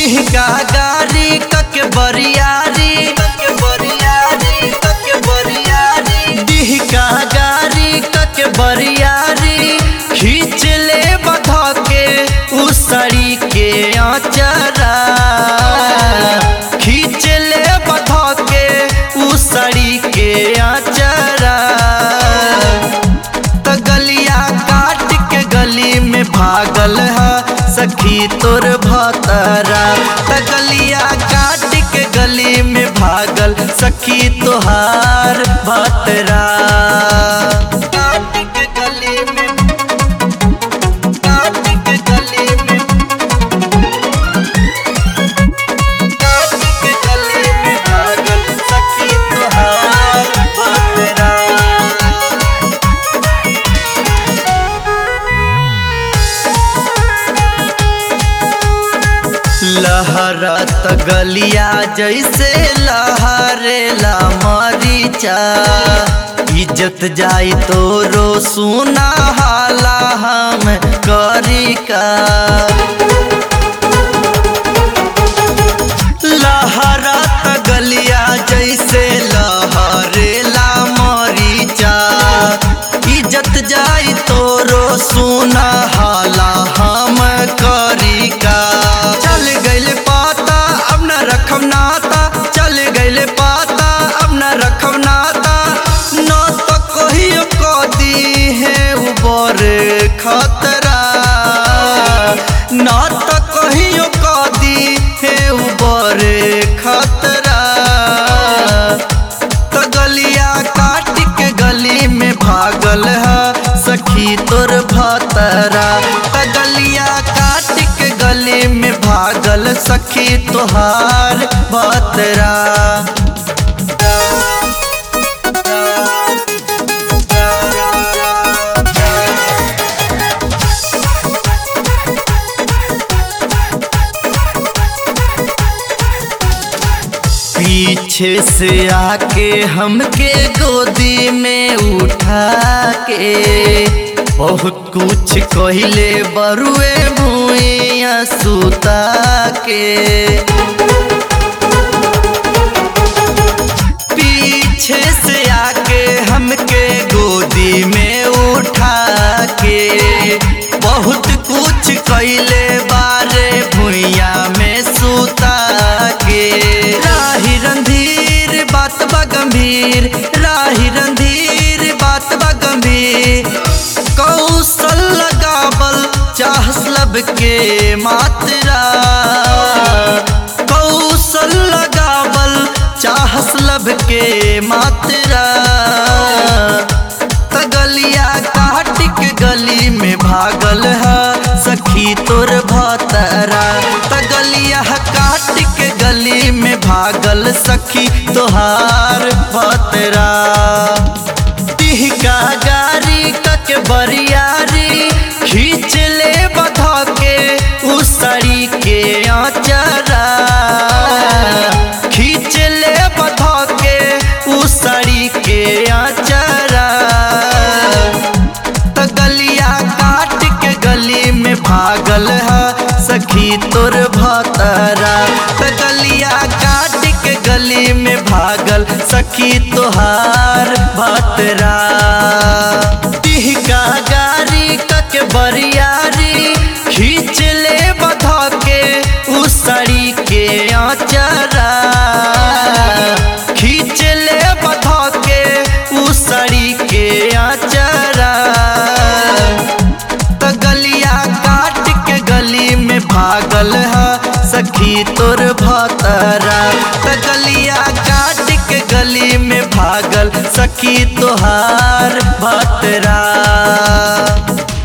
टिहका गारी कके बरियारी कके बरियारी कके बरियारी टिहका गारी कके बरियारी खींच ले बधा के उसरी के आचरा खींच ले बधा के उसरी के आचरा त गलिया काट के गली में भागल है सखी तोर भतरा त गलिया काट के गली में भागल सखी तोहार भतरा काट के गली में काट के गली में काट के गली में भागल सखी तोहार भतरा लहरत गलिया जैसे लहरेला मरीचा इज्जत जाई तोरो सुना हाला हम करी का लहरत गलिया जैसे लहरेला मरीचा इज्जत जाई तोरो सुना हाला हम करी का चल गइल पाता अब न रखम नाता चल गइल पाता अब न रखम नाता न तो कहियो कदी है ऊपर खतरा न तो कहियो कदी है ऊपर खतरा तो गलिया काट के गली में भागल है सखी तोर भतरा तो गलिया काट के गली में भागल सखी तोहार भतरा पीछे से आके हमके गोदी में उठा के बहुत कुछ कहले बरुए भूइया सुता के पीछे से आके हमके गोदी में उठा के बहुत कुछ कैले बारे भुइया में सुता के राही रंधीर बात बा गंभीर राही रंधीर बात बा गंभीर कौशल लगावल चाहस लब के मात्रा कौशल लगावल चाहस लब के मात्रा त गलिया काट के गली में भागल है सखी तोर भतरा त गलिया काट के गली में भागल सखी तोहार भतरा टिहका गारी कके बरियारी खींच ले बधा के उसरी के आचरा खींच ले बधा के उसरी के आचरा त गलिया काट के गली में भागल है सखी तोर भतरा त गलिया काट के गली में भागल सखी तोहार भतरा टिहका गारी कके बरियारी खींच ले बधा के उसरी के आचरा खींच ले बधा के उसरी के आचरा त गलिया काट के गली में भागल है सखी तोर भतरा त गलिया काट के गली में भागल सखी तोहार भतरा